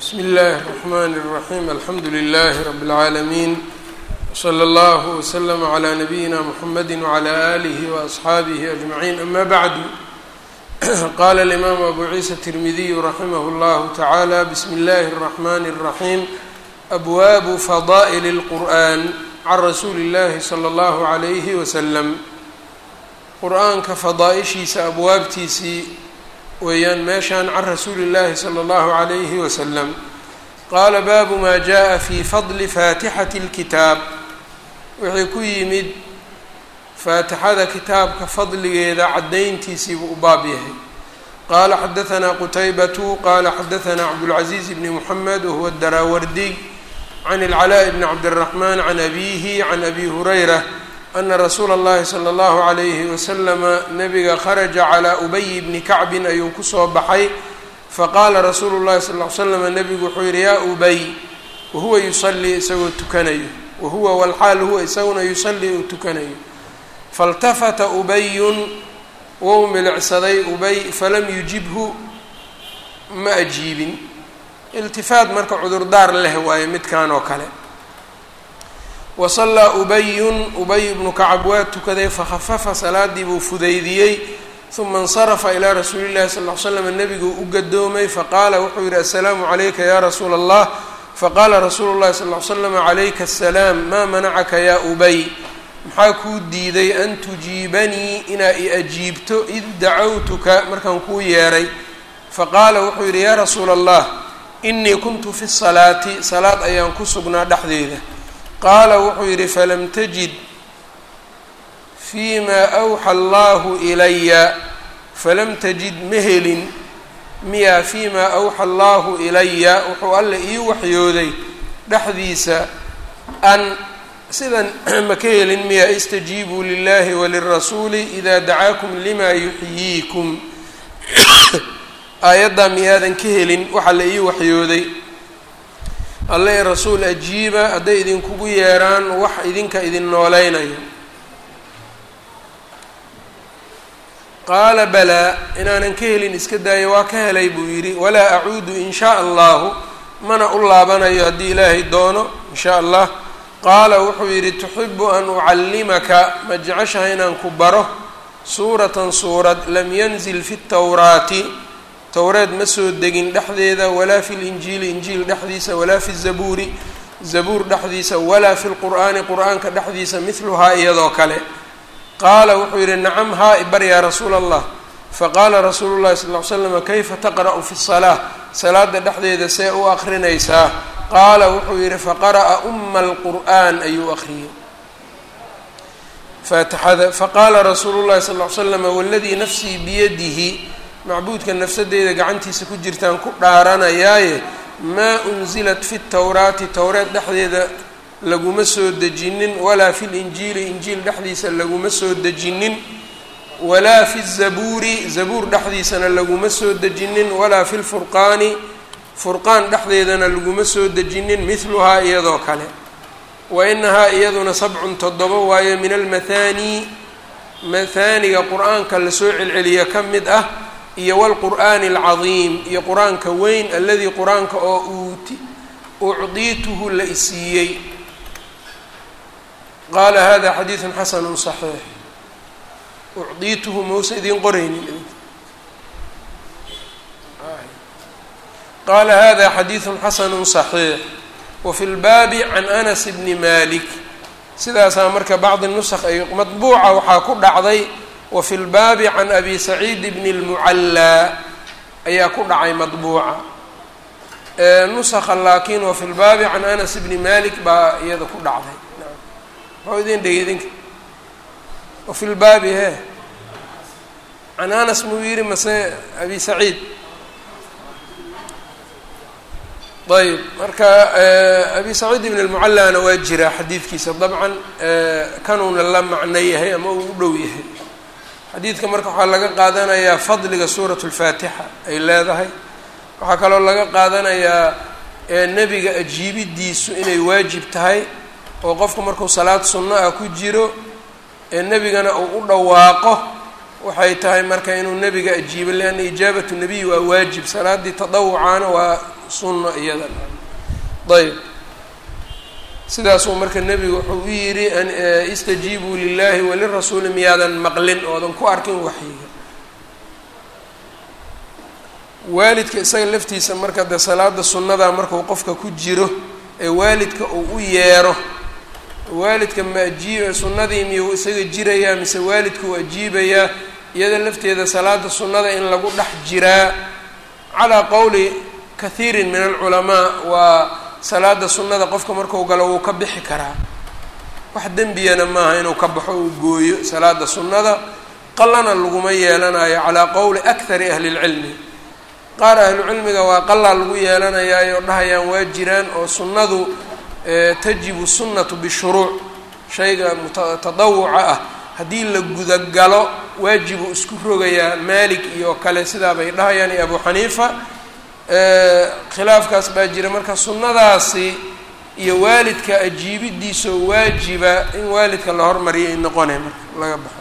bsmi اllahi الرحmn الرaحيم alxamdu لlh رb العaalمين وslى اllه وslm عlى نabيina mحamedi وعlى آlih وأصxaabih أجمعين ama bعd qala الإmam abu ciisa التirmidiy raximh اllah taعalى bsmi اllahi الرحmn الرaحيم abwaabu fada'l الqur'an can rasuuli اllahi slى اllah عlyh wslm qur-aanka fadaaishiisa abwaabtiisii weeyaan meeshaan can rasuuli اllahi slى اllahu عalayhi wasalam qaala baabu maa jaءa fi fadli faatixati اlkitaab wixii ku yimid faatixada kitaabka fadligeeda caddayntiisiibuu u baab yahay qaala xadaثna qutaybatu qaala xadaثna cabdاlcaزiiz bni mxamed wahuwa daraawardiy can اlclaaء bni cabdالraxman can abihi can abi hurayra ana rasuula اllahi slى اllahu عalayhi waslama nabiga kharaja calىa ubay bni kacbin ayuu kusoo baxay faqaala rasuulu اllahi sal ly slama nabigu wuxuu yihi yaa ubay wahuwa yusalii isagoo tukanayo wahuwa walxaal huwa isaguna yusalii uu tukanayo faاltafata ubayun wou milicsaday ubay falam yujibhu ma ajiibin iltifaat marka cudurdaar leh waaye midkan oo kale wasallaa ubayun ubay ibnu kacab waa tukaday fakhafafa salaadii buu fudaydiyey uma insarafa ilaa rasuuli llahi sal ly slam nebiguu u gadoomay faqaala wuxuu yihi assalaamu calayka ya rasuula allah faqaala rasuulu llahi sal ly slam calayka asalaam maa manacaka yaa ubay maxaa kuu diiday an tujiibanii inaa i ajiibto id dacawtuka markaan kuu yeeray faqaala wuxuu yidhi yaa rasuula allah inii kuntu fi salaati salaad ayaan ku sugnaa dhexdeeda qaala wuxuu yidhi falam tajid fii maa awxa allahu ilaya falam tajid ma helin miyaa fii maa awxa allahu ilaya wuxuu alla ii waxyooday dhexdiisa an sidan ma ka helin miyaa istajiibuu lilahi walirasuuli idaa dacaakum lima yuxyiikum aayaddaa miyaadan ka helin waxaa la ii waxyooday alle ee rasuul ajiiba hadday idinkugu yeeraan wax idinka idin nooleynayo qaala balaa inaanan ka helin iska daayo waa ka helay buu yidhi walaa acuudu in shaa allahu mana u laabanayo haddii ilaahay doono in shaa allah qaala wuxuu yidhi tuxibu an ucallimaka ma jeceshaha inaan ku baro suuratan suurad lam yanzil fi tawraati towreed ma soo degin dhexdeeda walaa fi linjiili injiil dhexdiisa walaa fi zabuuri zabuur dhexdiisa walaa fi lqur'aani qur-aanka dhexdiisa midluhaa iyadoo kale qaala wuxuu yidhi nacam haa ibar yaa rasuula allah faqaala rasuulu llahi sal ly slam kayfa taqra'u fi salaa salaada dhexdeeda see u akrinaysaa qaala wuxuu yidhi faqara'a uma alqur'aan ayuu akhriyey faatixada faqaala rasuulu llahi sal ly slam waladii nafsii biyadihi macbuudka nafsadeeda gacantiisa ku jirtaan ku dhaaranayaaye maa unzilat fi tawraati towreed dhexdeeda laguma soo dejinin walaa fi linjiili injiil dhexdiisa laguma soo dejinin walaa fi zabuuri zabuur dhexdiisana laguma soo dejinin walaa fi lfurqaani furqaan dhexdeedana laguma soo dejinin mithluhaa iyadoo kale wa inahaa iyaduna sabcun toddoba waayo min almathaani mathaaniga qur-aanka lasoo celceliya ka mid ah iyo wlqur'aani alcadiim iyo qur-aanka weyn aladii qur-aanka oo uti ucdiituhu la isiiyey qaala hada xadiidu xasanu صaxiix ucdiituhu mausa idiin qoraynin qaala hada xadiidu xasanu صaxiix wafi lbaabi can anas bni malik sidaasaa marka bacdi nusq ay madbuuca waxaa ku dhacday wafi lbaabi can abi saciid bni اlmucallaa ayaa ku dhacay madbuuca nuska laakiin wafi lbaabi can anas bni malik baa iyada ku dhacday maxuu idin dhegey idinka wafi lbaabi he can anas muu yihi mase abi saciid ayb marka abi saciid ibn اlmucallaana waa jiraa xadiidkiisa dabcan kanuuna la macno yahay ama uu u dhow yahay xadiidka marka waxaa laga qaadanayaa fadliga suurat اlfaatixa ay leedahay waxaa kaloo laga qaadanayaa nebiga ajiibidiisu inay waajib tahay oo qofku markuu salaad sunno ah ku jiro ee nebigana uu u dhawaaqo waxay tahay marka inuu nebiga ajiibo lianna ijaabatu nebiy waa waajib salaaddii tadawucaana waa sunno iyada ayb sidaasuu marka nebigu wuxuu u yidhi istajiibuu lilahi walirasuuli miyaadan maqlin oodan ku arkin waxyiga waalidka isaga laftiisa marka dee salaada sunnada markuu qofka ku jiro ee waalidka uu u yeero waalidka ma ajiib sunnadii miyuu isaga jirayaa mise waalidka uu ajiibayaa iyada lafteeda salaada sunnada in lagu dhex jiraa calaa qowli kathiirin min alculamaa waa salaada sunnada qofka marku galo wuu ka bixi karaa wax dembiyana maaha inuu ka baxo uu gooyo salaada sunnada qallana laguma yeelanayo calaa qowli akhari ahli lcilmi qaar ahlucilmiga waa qalaa lagu yeelanayaayo dhahayaan waa jiraan oo sunnadu tajibu sunnatu bishuruuc shayga mutadawuca ah haddii la gudagalo waajibuu isku rogayaa maalik iyo kale sidaa bay dhahayaan iyo abu xaniifa khilaafkaas baa jira marka sunnadaasi iyo waalidka ajiibidiisoo waajiba in waalidka la hormariyo ay noqonay marka laga baxo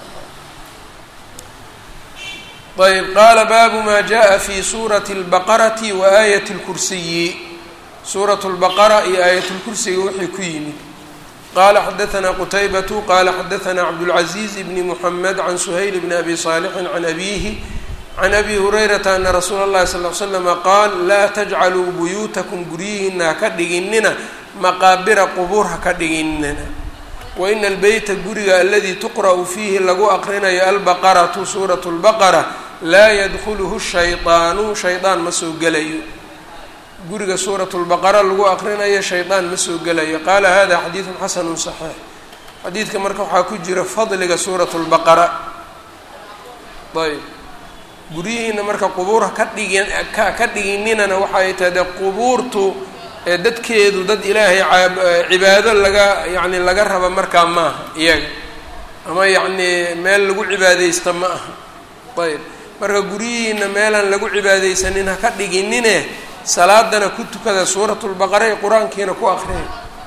ayb qaala baabu ma jaءa fi suurati اlbaqarati wa aayat اlkursiyi suurat اlbaqara iyo aayat اlkursiga wixii ku yimid qala xadaثna qutaybatu qala xadaثna cabdالcaزiz bni mحamed can suhayl bni abi صaalixin can abihi can abi hurayrata ana rasuula اllahi sal ly slama qaal laa tajcaluu buyuutakum guryihiina haka dhiginina maqaabira qubuur haka dhiginina waina albeyta guriga aladii tuqra'u fiihi lagu aqrinayo albaqaratu suuratu lbaqara laa yadkhuluhu shaydaanu shaydaan ma soo gelayo guriga suuratu lbaqara lagu aqrinayo shaydaan ma soo gelayo qaala hada xadiidun xasanu saxiix xadiidka marka waxaa ku jira fadliga suuratu lbaqara ayb guryihiina marka qubuur haka dhigin ka dhigininana waxay tahay dee qubuurtu ee dadkeedu dad ilaahay cibaado laga yacni laga raba markaa maaha iyaga ama yacni meel lagu cibaadeysta ma aha ayb marka guryihiina meelaan lagu cibaadeysanin ha ka dhiginine salaadana ku tukada suuratulbaqara ee qur-aankiina ku akriya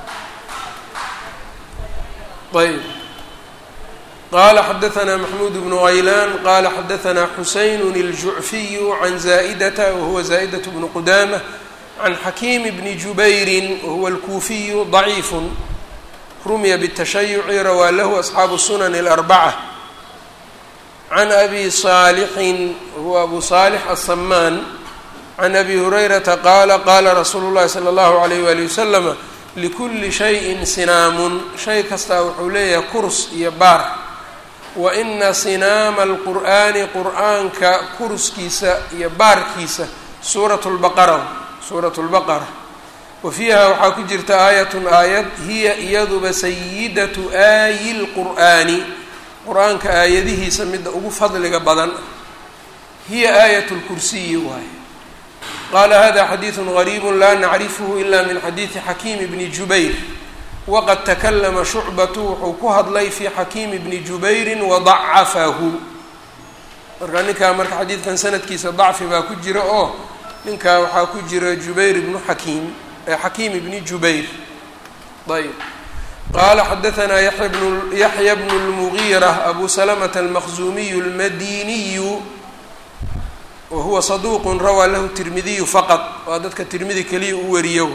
ayb qala xadaثna maxmuud bnu haylaan qala xadaثna xuseyn الjucfiyu can zaa'data wahuwa zaa'daة bnu qudamة can xakiim bni jubayri wahuwa alkuufiyu ضaciif rumiya bالtashayuci rawaa lahu asxaabu sunan اlarbacة can abi صaalixin wahuwa abu صaalix aلsamaan can abi hurayrata qaala qaala rasuulu اllahi salى اllahu عalayh wali waslama likuli shayin sinaamun shay kastaa wuxuu leeyahay kurs iyo baar wa ina sinaama alqur'aani qur'aanka kurskiisa iyo baarkiisa suurat lbaqara suuratu lbaqara wa fiiha waxaa ku jirta aayatun aayad hiya iyaduba sayidatu aayi lqur'aani qur-aanka aayadihiisa midda ugu fadliga badan hiya aayat lkursiyi waaye qaala hada xadiidu gariibu laa nacrifhu ila min xadiidi xakiimi bni jubayr waqad takalama shucbatu wuxuu ku hadlay fi xakiimi bni jubayrin wadacafahu marka ninkaa marka xadiidkan sanadkiisa dacfi baa ku jira oo ninkaa waxaa ku jira jubayr ibnu xakiim xakiim ibni jubayr ayb qaala xadaثna yaxya bnu اlmugiira abu salamata almaqzumiyu اlmadiniyu wa huwa saduuq rawaa lahu tirmidiyu faqad waa dadka tirmidi keliya u wariyo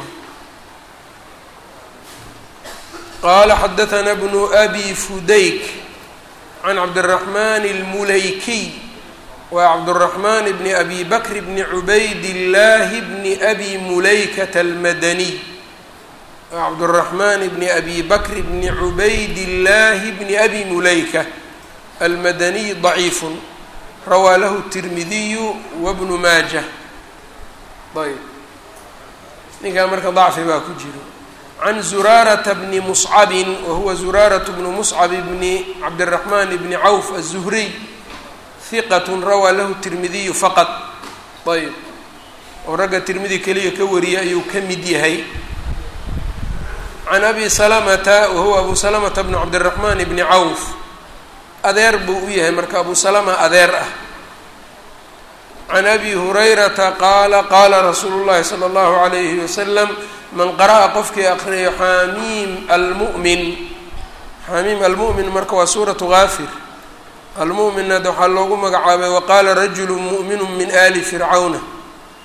qala xadaثna bnu abi fudayk can cabdالraxman اlmulaykiy wa cabdالraxman bni abi bakr bni cubayd اllahi bni abi mulaykata almadaniy cabdالraxman bni abi bakr bni cubayd اllahi bni abi mulayka almadaniy ضaciif rawaa lahu الtirmidiyu wabnu maaja ayb ninkaa marka dacfi baa ku jiro can zuraarata bni muscabin wahuwa zuraaratu bnu muscab bni cabdiraxman bni cawf aلzuhriy hiqat rawaa lahu tirmidiyu faqad ayb oo ragga tirmidi keliya ka wariya ayuu ka mid yahay can abi salamata wahuwa abu salamata bnu cabdiraxman bni cawf adeer buu u yahay marka abu salama adeer ah can abi hurayrata qaala qaala rasuulu llahi sala allahu alayhi wasalam man qara'a qofkii aqriyo xamiim almu'min xamiim almu'min marka waa suuratu gaafir almu'minna waxaa loogu magacaabay waqaala rajulu mu'minu min ali fircawna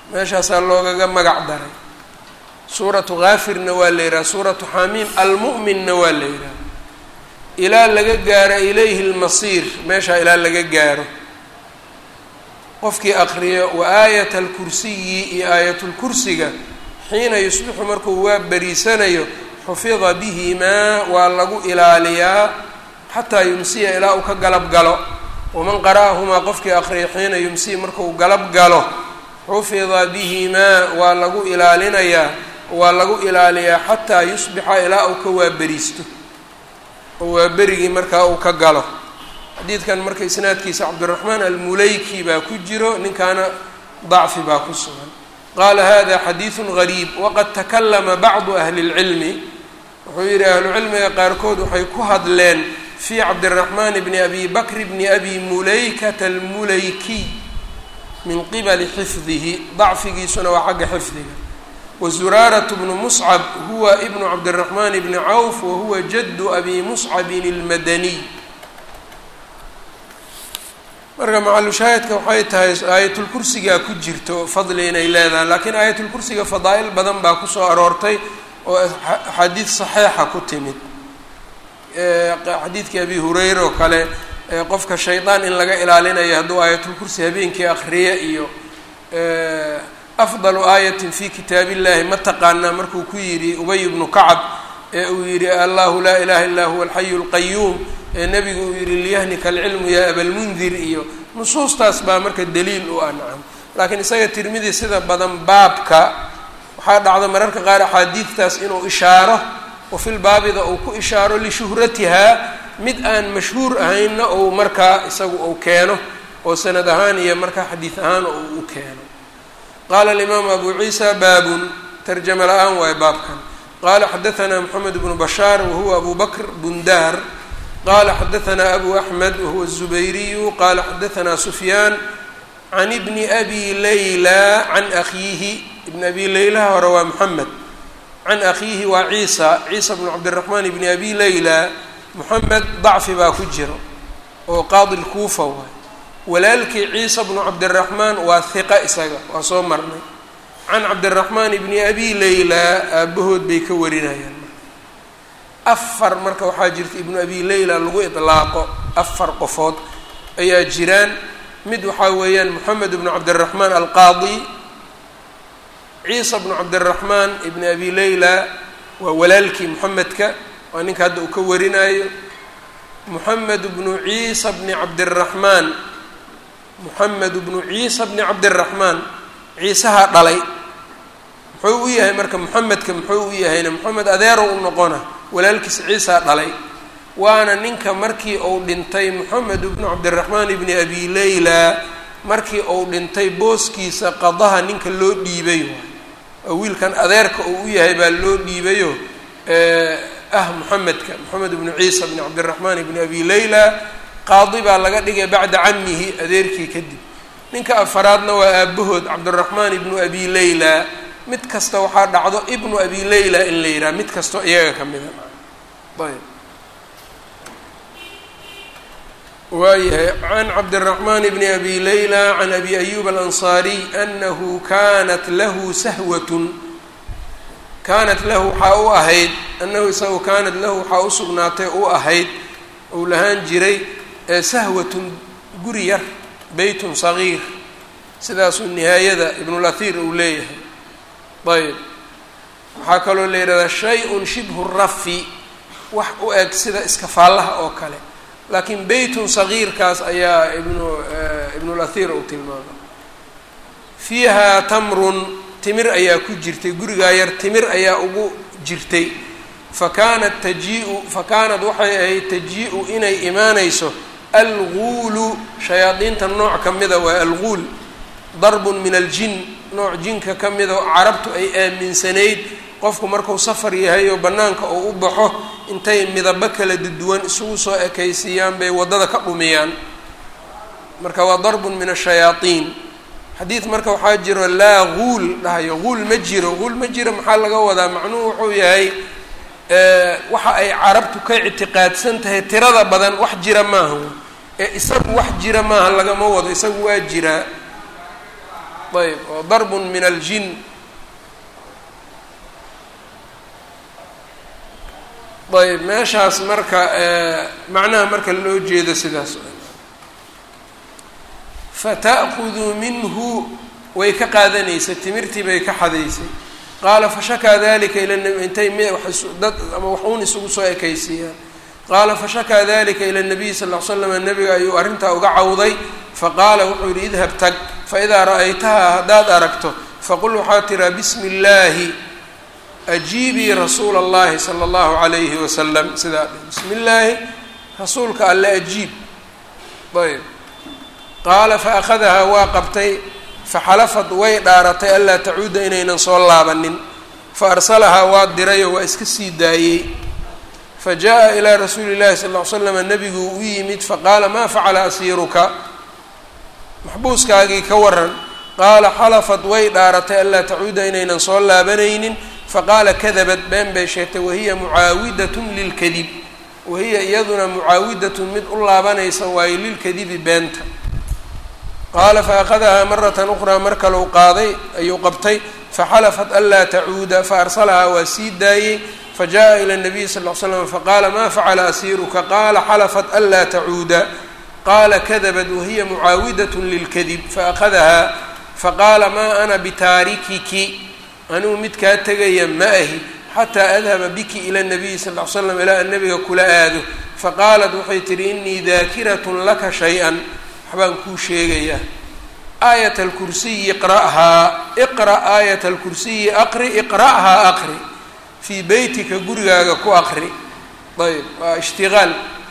meeshaasaa loogaga magac daray suuratu kaafirna waa la yidhaha suuratu xamiim almu'minna waa la yidhaha ilaa laga gaaro ilayhi lmasiir meeshaa ilaa laga gaaro qofkii aqriyo wa aayat alkursiyi iyo aayatulkursiga xiina yusbixu markuu waa beriisanayo xufida bihimaa waa lagu ilaaliyaa xataa yumsiya ilaa uu ka galab galo waman qara'ahumaa qofkii aqriya xiina yumsiya markuu galab galo xufida bihimaa waa lagu ilaalinayaa waa lagu ilaaliyaa xataa yusbixa ilaa uu ka waaberiisto oo waaberigii markaa uu ka galo xadiidkan marka isnaadkiisa cabdiraxmaan almulayki baa ku jiro ninkaana dacfi baa ku sugan qaala hada xadiidun gariib waqad takalama bacdu ahli اlcilmi wuxuu yidhi ahlucilmiga qaarkood waxay ku hadleen fii cabdiraxmaan bni abi bakr bni abi mulaykata almulaykiy min qibali xifdihi dacfigiisuna waa xagga xifdiga wazuraarat bnu muscab huwa ibnu cabdiraxmaan bni cawf wahuwa jaddu abi muscabin اlmadaniy marka macalushaahidka waxay tahay aayatulkursigaa ku jirto fadli inay leedahay laakiin aayatulkursiga fadaa'il badan baa kusoo aroortay oo axaadiid saxiixa ku timid xadiidkii abi hureyre oo kale qofka shaydaan in laga ilaalinayo hadduu aayatulkursi habeenkii akriya iyo afdalu aayatin fi kitaab illahi ma taqaanaa markuu ku yidhi ubay ibnu kacab ee uu yidhi allahu laa ilaha illaa huwa alxayu lqayuum ee nebigu uu yidhi liyahnika alcilmu yaa abalmundir iyo nusuustaas baa marka daliil u ah nacam laakiin isaga tirmidi sida badan baabka waxaa dhacda mararka qaar axaadiidtaas inuu ishaaro oo filbaabida uu ku ishaaro lishuhratihaa mid aan mashhuur ahaynna ou markaa isagu uu keeno oo sanad ahaan iyo markaa xadiid ahaan uu u keeno qaala alimaamu abu ciisa baabun tarjama la-aan waayo baabkan qala xadaثna mxamed bnu bashaar wahuwa abu bakr bundaar qala xadaثna abu axmed wahuwa الzubayriyu qala xadaثna sufyaan can ibni abi layla can akhiihi ibn abi laylaha hore waa moxamed can akhiihi waa ciisa ciisa bnu cabdiraxmaan ibni abi layla moxamed dacfi baa ku jiro oo qaadi lkuufa waay walaalkii ciisa bnu cabdiraxmaan waa hiqa isaga waa soo marnay can cabdiraxmaan ibni abi layla aabahood bay ka warinayaan afar marka waxaa jirta ibnu abi layla lagu idlaaqo afar qofood ayaa jiraan mid waxaa weeyaan moxamed ibnu cabdiraxmaan alqaadi ciisa bnu cabdiraxmaan ibni abi layla waa walaalkii moxamedka waa ninka hadda uu ka warinaayo moxamed bnu ciisa bni cabdiraxmaan moxamed bnu ciisa bni cabdiraxmaan ciisahaa dhalay muxuu u yahay marka moxamedka muxuu u yahayna moxamed adeero u noqona walaalkiis ciisaa dhalay waana ninka markii uu dhintay moxamed ibnu cabdiraxmaan ibni abi layla markii uu dhintay booskiisa qadaha ninka loo dhiibay waa wiilkan adeerka uu u yahay baa loo dhiibayo ah moxamedka moxamed ibnu ciisa bni cabdiraxmaan ibni abi layla qaadi baa laga dhigay bacda camihi adeerkii kadib ninka afaraadna waa aabahood cabdiraxmaan ibnu abi layla mid kasta waxaa dhacdo ibnu abi layla in la yidhaha mid kastoo iyaga ka mida ayb waayahay can cabdiraxmaan bni abi layla can abi ayuba alansaariy anahu kanat lahu sahwatun kaanat lahu waxaa u ahayd anahu isagu kaanat lahu waxaa u sugnaatay u ahayd uu lahaan jiray sahwatun guri yar beytun sagiir sidaasuu nihaayada ibnulahir uu leeyahay ayb waxaa kaloo la yidhahdaa shay-un shibhu rafi wax u eg sida iskafaallaha oo kale laakiin beytun sagiirkaas ayaa ibnu ibnulahir uu tilmaamay fiiha tamrun timir ayaa ku jirtay gurigaa yar timir ayaa ugu jirtay fa kaanat tajii-u fa kaanad waxay ahayd tajii-u inay imaanayso alguulu shayaadiinta nooc ka mida waa alguul darbun min aljin nooc jinka ka mida oo carabtu ay aaminsanayd qofku marku safar yahay oo bannaanka uu u baxo intay midabo kala duwan isugu soo ekaysiiyaan bay waddada ka dhumiyaan marka waa darbun min ashayaaiin xadiid marka waxaa jiro laa guul dhahayo guul ma jiro guul ma jiro maxaa laga wadaa macnuhu wuxuu yahay waxa ay carabtu ka ictiqaadsan tahay tirada badan wax jira maaha ee isagu wax jira maaha lagama wado isagu waa jiraa ayb oo darbun min aljin ayb meeshaas marka macnaha marka loo jeedo sidaas fata'khuduu minhu way ka qaadanaysay timirtii bay ka xadaysay qaala fashakaa dalika ila nabi intay m dad ama wax uun isugu soo ekaysiiyaan qaala fashakaa dalika ila nabiyi sal ll ly slam nabiga ayuu arrintaa uga cawday faqaala wuxuu yihi idhab tag faidaa ra'aytahaa haddaad aragto faqul waxaa tiraa bismi illaahi ajiibii rasuula allahi sala allahu calayhi wasalam sidaa bismi illaahi rasuulka alle ajiib ayb qaala faأkhadahaa waa qabtay faxalafad way dhaaratay anlaa tacuuda inaynan soo laabanin faarsalahaa waa dirayoo waa iska sii daayey fajaءa ilaa rasuuli اllahi sal ll ly slama nebiguu u yimid faqaala maa facala asiiruka maxbuuskaagii ka waran qaala xalafad way dhaaratay anlaa tacuuda inaynan soo laabanaynin faqaala kadabad been bay sheegtay wahiya mucaawidatun lilkadib wahiya iyaduna mucaawidatun mid u laabanaysa waayo lilkadibi beenta qaala faأkhadahaa maratan ukhraa mar kalau qaaday ayuu qabtay faxalafat anlaa tacuuda faarsalahaa waa sii daayey fajaءa ilى الnabiy sal ll ly slam faqaala ma facala asiiruka qaala xalafat anlaa tacuuda qaala kadabat wahiya mucaawidaة lilkadib faأkhadahaa faqaala ma ana bitaarikiki anigu mid kaa tegaya ma ahi xataa adhaba biki ila الnabiyi sal ly slam ilaa an nabiga kula aado faqaalat waxay tihi inii daakiraة laka shay-a waxbaan kuu sheegayaa aayat alkursiyi iqra'haa iqra' aayat alkursiyi aqri iqra'haa aqri fii beytika gurigaaga ku aqri ayb waa ishtigaal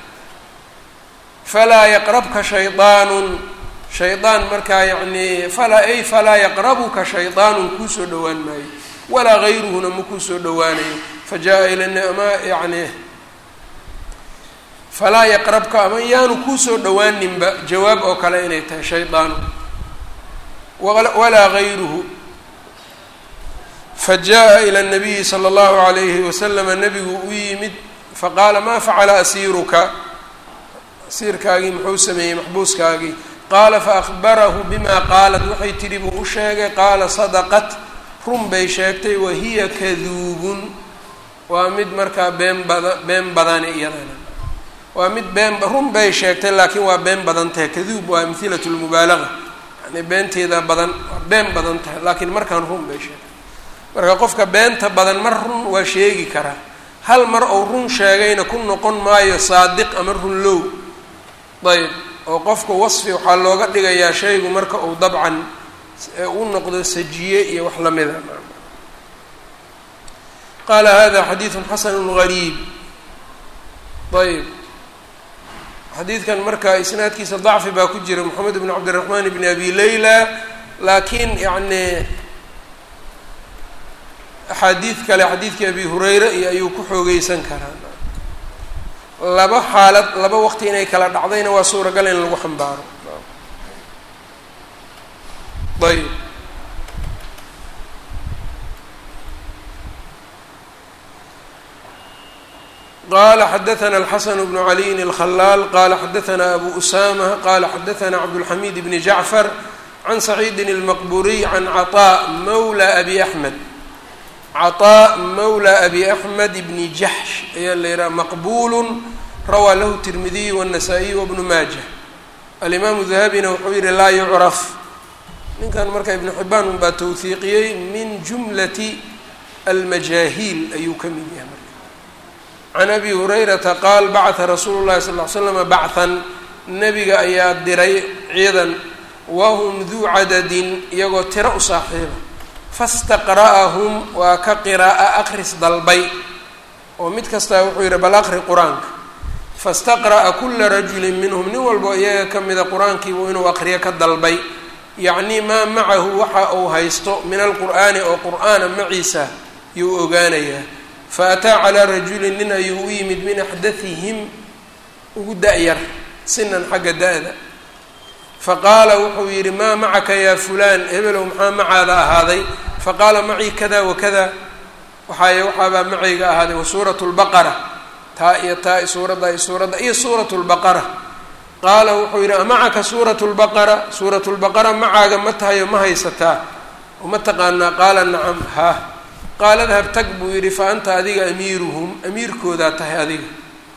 falaa yaqrabka shaydaanun shaydaan markaa yacnii falaa ay falaa yaqrabuka shaydaanun kuusoo dhowaan maayo walaa gayruhuna ma kuusoo dhowaanayo fajaءa ilama yani falaa yaqrabka ama yaanu kuusoo dhowaaninba jawaab oo kale inay tahay shaydaanu walaa gayruhu fajaءa ilى الnabiyi slى اllahu عalayhi waslama nabigu u yimid faqaala ma facala asiiruka asiirkaagii muxuu sameeyey maxbuuskaagii qaala faأkhbarahu bima qaalat waxay tidhi buu u sheegay qaala sadaqat run bay sheegtay wahiya kaduubun waa mid markaa been bada been badani iyadana waa mid been run bay sheegtay laakiin waa been badan tahay kaduub waa amhilat lmubaalaga yani beenteeda badan waa been badan tahay laakiin markaan run bay sheegtay marka qofka beenta badan mar run waa sheegi karaa hal mar ou run sheegayna ku noqon maayo saadiq ama run low ayb oo qofka wasfi waxaa looga dhigayaa shaygu marka uu dabcan u noqdo sajiye iyo wax lamida qaala hada xadiidu xasanu gariib ayb xadiidkan marka isnaadkiisa dacfi baa ku jira moxamed bn cabdiraxmaan bn abi leyla laakiin yani axaadiid kale xadiidkii abi hureyre iyo ayuu ku xoogeysan karaa laba xaalad laba waqti inay kala dhacdayna waa suuragal in lagu xambaaro ayb qala xadaثna الxasn بن عaliyin الخlaal qala xadaثna abu usama qala xadaثna cabdالxamid bn jacfar can saciidi الmaqburiy can caطاء mawlى abi axmed caطاء mawlى abi axmed bni jaxsh ayaa la yihaha maqbul rawaa lahu tirmidiy والnasaa-iy wbnu maaja alimaamu dahabina wuxuu yihi laa yucraf ninkan marka ibnu xibaan unbaa towhiiqiyey min jumlati almajaahiil ayuu ka mid yahay marka can abi hurayrata qaal bacata rasuulu llahi sal ly slama bachthan nebiga ayaa diray ciidan wahum duu cadadin iyagoo tiro u saaxiiba fastaqra'ahum waa ka qiraa'a akris dalbay oo mid kastaa wuxuu yidhi bal aqri qur-aanka fastaqra'a kula rajulin minhum nin walbo iyaga ka mida qur-aankiibu inuu aqriyo ka dalbay yacnii maa macahu waxa uu haysto min alqur'aani oo qur'aana maciisa yuu ogaanayaa fa ataa calaa rajulin nin ayuu u yimid min axdathihim ugu da-yar sinan xagga da-da faqaala wuxuu yidhi maa macaka yaa fulaan hebelow maxaa macaada ahaaday faqaala macii kada wakada waxaay waxaabaa macayga ahaaday wa suuratu lbaqara taa iyo taa i suuradda iyo suuradda iyo suuratu lbaqara qaala wuxuu yidhi amacaka suuratu lbaqara suuratu lbaqara macaaga ma tahayo ma haysataa ma taqaanaa qaala nacam ha qaala dahab tag buu yidhi fa anta adiga amiiruhum amiirkoodaa tahay adiga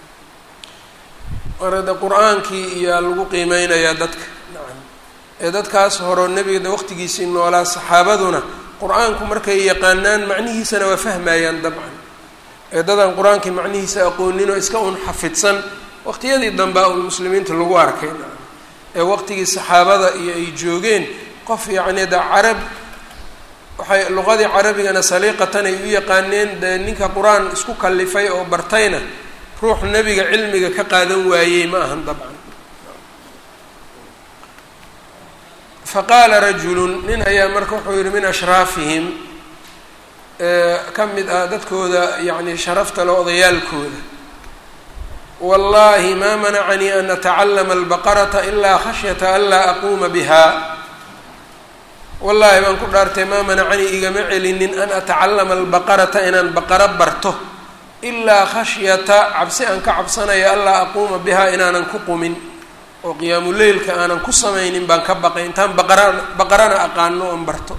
marada qur-aankii iyaa lagu qiimeynayaa dadka nacam ee dadkaas horo nebiga waqtigiisii noolaa saxaabaduna qur-aanku markay yaqaanaan macnihiisana waa fahmayaan dabcan ee dadaan qur-aankii macnihiisa aqooninoo iska un xafidsan waqtiyadii dambea un muslimiinta lagu arkay ee waqtigii saxaabada iyo ay joogeen qof yacni da carab waxay luqadii carabigana saliiqatan ay u yaqaaneen dee ninka qur-aan isku kallifay oo bartayna ruux nebiga cilmiga ka qaadan waayey ma ahan dabcan fa qaala rajulun nin ayaa marka wuxuu yihi min ashraafihim ka mid ah dadkooda yacni sharafta le odayaalkooda wallahi ma manacanii an atacallama albaqarata ilaa khashyata an laa aquuma biha wallaahi baan ku dhaartay maa manacanii igama celinin an atacallama albaqarata inaan baqaro barto ilaa khashyata cabsi aan ka cabsanaya anlaa aquuma bihaa inaanan ku qumin oo qiyaamuleylka aanan ku samaynin baan ka baqay intaan baqara baqarana aqaano oon barto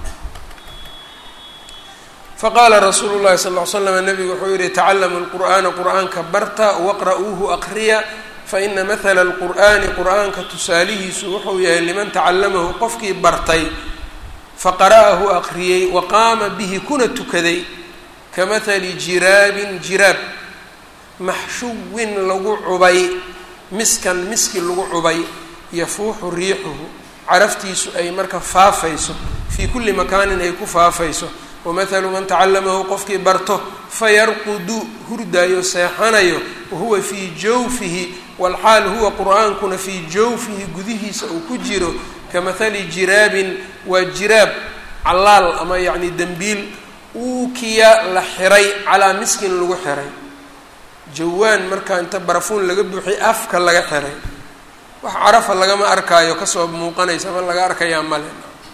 faqaala rasuulu llahi sal ll ly slam nabigu wuxuu yihi tacallamu lqur'aana qur'aanka barta waqra'uuhu aqriya faina mahala lqur'aani qur'aanka tusaalihiisu wuxuu yahay liman tacallamahu qofkii bartay faqara'ahu aqriyey wa qaama bihi kuna tukaday kamahali jiraabin jiraab maxshuwin lagu cubay miskan miski lagu cubay yafuuxu riixuhu caraftiisu ay marka faafayso fii kulli makaanin ay ku faafayso wamahalu man tacallamahu qofkii barto fayarqudu hurdaayo seexanayo wahuwa fii jawfihi walxaal huwa qur-aankuna fii jawfihi gudihiisa uu ku jiro kamahali jiraabin waa jiraab callaal ama yacni dembiil uukiya la xiray calaa miskin lagu xiray jawaan markaa inta barafuun laga buuxiy afka laga xiray wax carafa lagama arkaayo kasoo muuqanaysa ama laga arkayaa male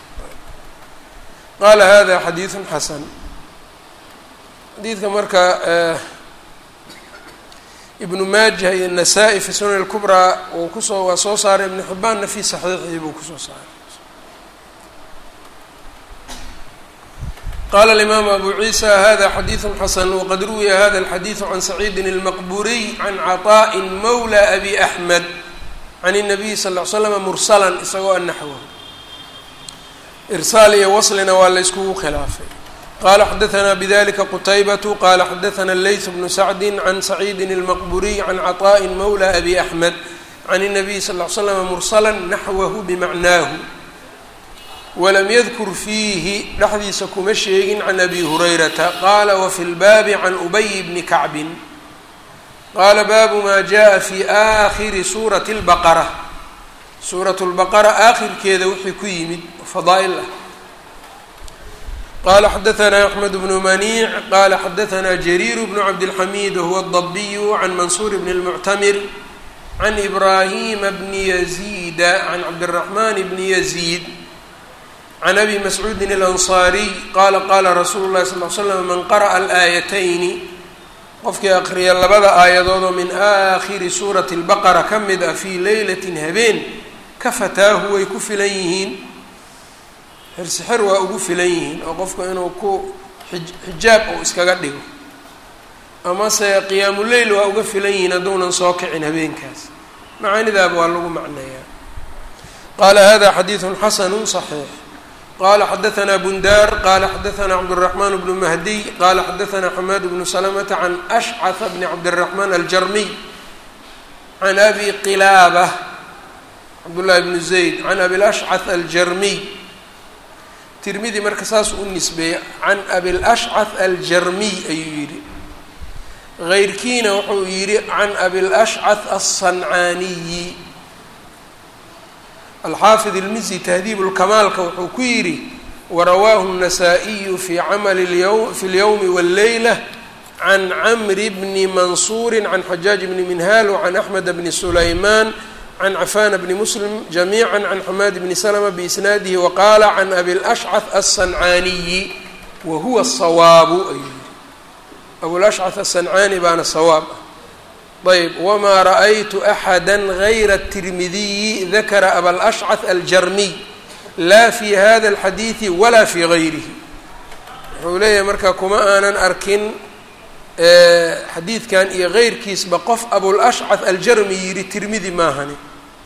qaala hada xadiidun xasan xadiidka marka ibnu maaja iyo nasaa-i fi sunan اlkubraa uu kusoo waa soo saaray ibnu xibbaanna fi saxiixii buu kusoo saaray qala alimaamu abu ciisa hada xadiidu xasan waqad ruwiya hada alxadiidu can saciidin اlmaqburiy can caطaءi mawla abi axmed can الnabiy sal ll ly slama mursalan isagoo anaxwo irsaal iyo waslina waa la yskugu khilaafay qala xadaثna bdlika qutaybatu qala xadaثna layth bnu sacdi can saciidin اlmaqburiy can caطaءi mawla abi axmed can الnabiy sal ly slama mursala naxwahu bimacnaahu walam yadkur fiihi dhexdiisa kuma sheegin can abi hurayrata qaala wafi lbaabi can ubay bni kacbin qaala baabu maa jaءa fi aakhiri suurati اlbaqara suurat lbaqara aakhirkeeda wixii ku yimid fadaa'il ah qala xadaثna axmed bnu maniic qala xadaثna jariir bnu cabdilxamiid wahuwa الdabiyu can mansuur bn اlmuctamir can ibrahima bni yaziida can cabdالraxman bni yaziid can abi mascuudin اlansaariy qaala qaala rasuulu llahi sal l slam man qara'a alaayatayni qofkii aqriya labada aayadoodoo min aakhiri suurati اlbaqara ka mid ah fii leylatin habeen ka fataahu way ku filan yihiin xirsixir waa ugu filan yihiin oo qofku inuu ku xijaab uu iskaga dhigo amase qiyaamuleyl waa uga filan yihiin hadduunan soo kicin habeenkaas macaanidaaba waa lagu macneeyaa qaala hada xadiidu xasanu صaxiix qala xadaثna bundar qala xadaثna cabdالرaحman bnu mahdiy qala xadaثna xamaad bnu slmta can ashcث bni cabdالرaحman aljarmiy can abi qilaabة cabdالlahi bnu zayd can abi lashcث aljarmiy tirmidi marka saas u nisbeeyey can abi lashcث aljarmiy ayuu yihi غayrkiina wuxuu yihi can abi lashcث الصancaaniyi alxaafid ilmizi tahdiib lkamaalka wuxuu ku yidhi warawaahu الnasaa-iyu fi camali lym fi اlyowmi wاlleyla can camri bni mansuuri can xajaaj bni minhaal wacan axmed bni sulaymaan can cafana bni muslim jamiica can xamaad bni slma biisnaadihi waqaala can abi lashcث aلsancaaniyi wahuwa الsawaabu ayuu yihi abulashcث aلsancaani baana sawaab ah ayb wamaa ra'aytu axada gayra الtirmidiyi dakara abalashcaث aljarmiy laa fi hada اlxadiidi walaa fi gayrihi wuxuu leeyahay marka kuma aanan arkin xadiidkan iyo keyrkiisba qof abulashcaث aljarmi yidhi tirmidi maahani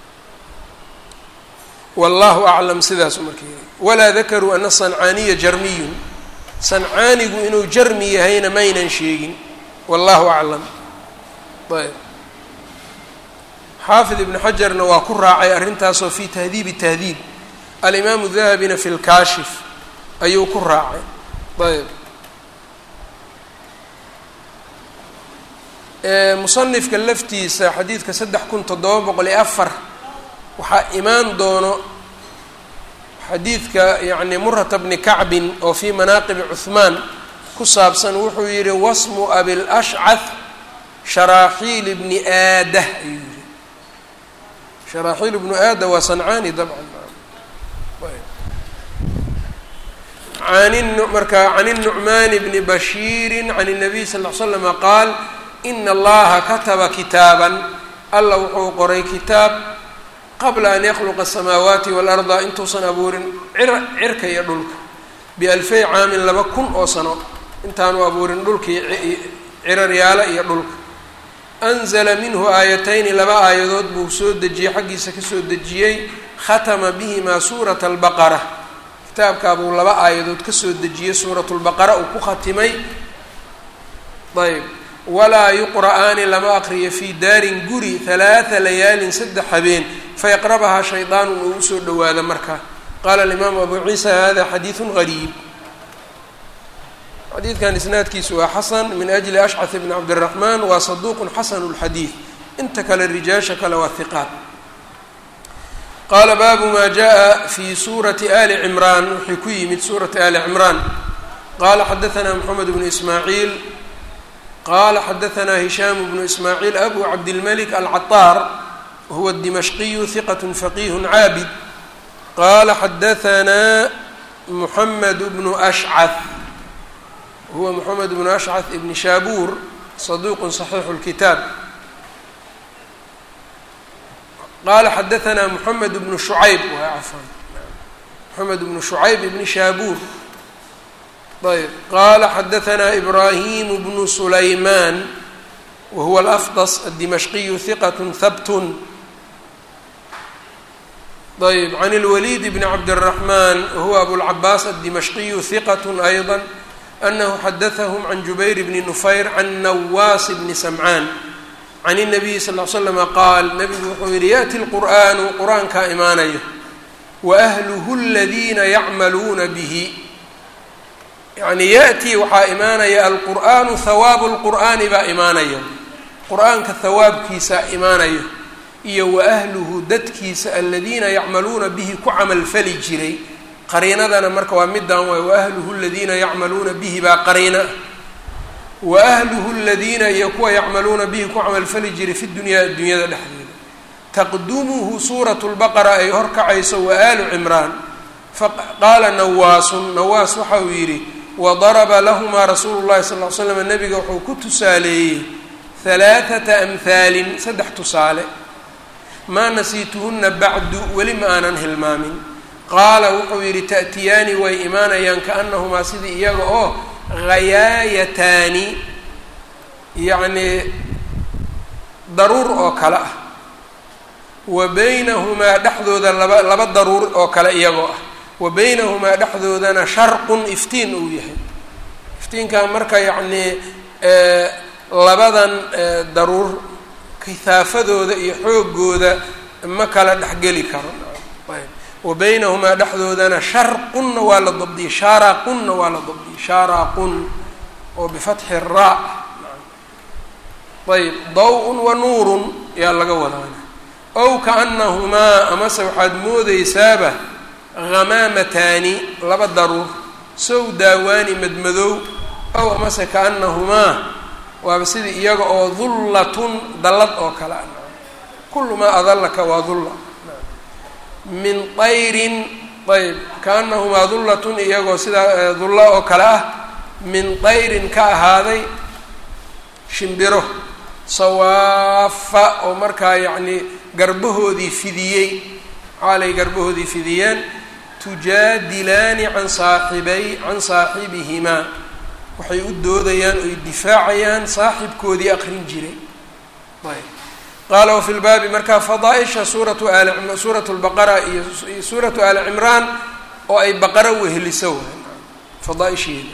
wallahu aclam sidaasu marka yidhi walaa dakaruu ana sancaaniya jarmiyun sancaanigu inuu jarmi yahayna maynan sheegin wallahu aclam ayb xaafid ibn xajarna waa ku raacay arrintaasoo fi tahdiibi tahdiib alimaamu dahabina fi lkaashif ayuu ku raacay ayb musanifka laftiisa xadiidka saddex kun toddoba boqol iyo afar waxaa imaan doono xadiidka yacni murata bni kacbin oo fii manaaqibi cuhmaan ku saabsan wuxuu yihi wasmu abilashcath sharaaxiil bni aadah ayuu yihi sharaaxiil bnu aada waa sancaani dabcan an marka can الnucmaan bni bashiiri can الnabiy sal ll slama qaal ina allaha kataba kitaaban alla wuxuu qoray kitaab qabla an yakhluqa asamaawaati waalarda intuusan abuurin cirka iyo dhulka bialfay caamin laba kun oo sano intaanu abuurin dhulkii ciraryaalo iyo dhulka anzala minhu aayatayni laba aayadood buu soo dejiyey xaggiisa kasoo dejiyey khatama bihimaa suurata albaqara kitaabkaa buu laba aayadood kasoo dejiyey suuratu lbaqara uu ku khatimay ayb walaa yuqra'aani lama aqriyo fii daarin guri halaata layaalin saddex habeen fayaqrabahaa shaydaanun uu usoo dhowaada markaa qaala alimaamu abu ciisa hada xadiidun gariib xadiidkan isnaadkiisu waa xasan min ajli ashcad bni cabdiraxmaan waa saduuqun xasanu lxadiid inta kale rijaasha kale waa hiqaat qaala baabu maa jaءa fi suurati ali cimraan wuxuu ku yimid suurati ali cimraan qala xadaanaa moxamed bnu ismaaciil qala xadaanaa hishaam bnu ismaaciil abu cabdilmalik alcaطaar wahuwa dimashqiyu hiqat faqih caabid qala xadaanaa muxamed bnu ashcad huwa moxamed bnu ashcad ibni shaabuur saduuq صaxiixu اlkitaab qala xadaanaa moxamed bnu shucayb waa cafan moxamed bnu shucayb ibni shaabuur ayb qala xadaanaa ibrahim bnu sulaymaan wahuwa alafdas addimashqiyu hiqat habtun ayb can اlwaliid bni cabdالraxman wahuwa abulcabaas addimashqiyu hiqat ayضa anahu xadaثahm can jubayr bni nufayr can nawaas bni samcaan can الnabiyi sal ll slama qaal nabigu wuxuu yihi yaأti اlqur'anu qur-aankaa imaanayo waahluhu اladiina yacmaluuna bihi yani yaأtii waxaa imaanaya alqur'anu hawaabu اlqur'aani baa imaanaya qur-aanka hawaabkiisa imaanayo iyo waahluhu dadkiisa aladiina yacmaluuna bihi ku camalfali jiray qariinadana marka waa midaan waay waahluhu aladiina yacmaluuna bihi baa qariina waahluhu aladiina iyo kuwa yacmaluuna bihi ku camalfali jiray fi dunyaa addunyada dhexdeeda taqdumuhu suuratu lbaqara ay horkacayso waalu cimraan faqaala nawaasun nawaas waxa uu yidhi wadaraba lahumaa rasuulu llahi sal ll slam nabiga wuxuu ku tusaaleeyey halaathata amhaalin saddex tusaale maa nasiituhunna bacdu weli ma aanan hilmaamin qaala wuxuu yidhi ta'tiyaani way imaanayaan kaanahumaa sidii iyaga oo hayaayataani yacnii daruur oo kale ah wa beynahumaa dhexdooda laba laba daruur oo kale iyagoo ah wa beynahumaa dhexdoodana sharqun iftiin uu yahay iftiinkaa marka yacnii labadan daruur kihaafadooda iyo xoogooda ma kala dhexgeli karo ayb wa beynahumaa dhexdoodana sharqunna waa la dabdiyey shaaraqunna waa la dabdiyey shaaraqun oo bifatxi raa ayb daw-un wa nuurun yaa laga wadaana ow kaanahumaa amase waxaad moodeysaaba hamaamataani laba daruur sow daawaani madmadow ow amase kaanahumaa waaba sidii iyaga oo dullatun dallad oo kale ah kullu maa adallaka waa dulla min ayrin ayb kaanahumaa dullatun iyagoo sidaa dulla oo kale ah min ayrin ka ahaaday shimbiro sawaafa oo markaa yacnii garbahoodii fidiyey xaalay garbahoodii fidiyeen tujaadilaani can saaxibay can saaxibihimaa waxay u doodayaan oy difaacayaan saaxibkoodii aqrin jiray ayb qaala wafi lbaabi markaa fadaaisha suuratu aali suuratu lbaqara iyo suuratu aali cimraan oo ay baqara weheliso fadaaisheeda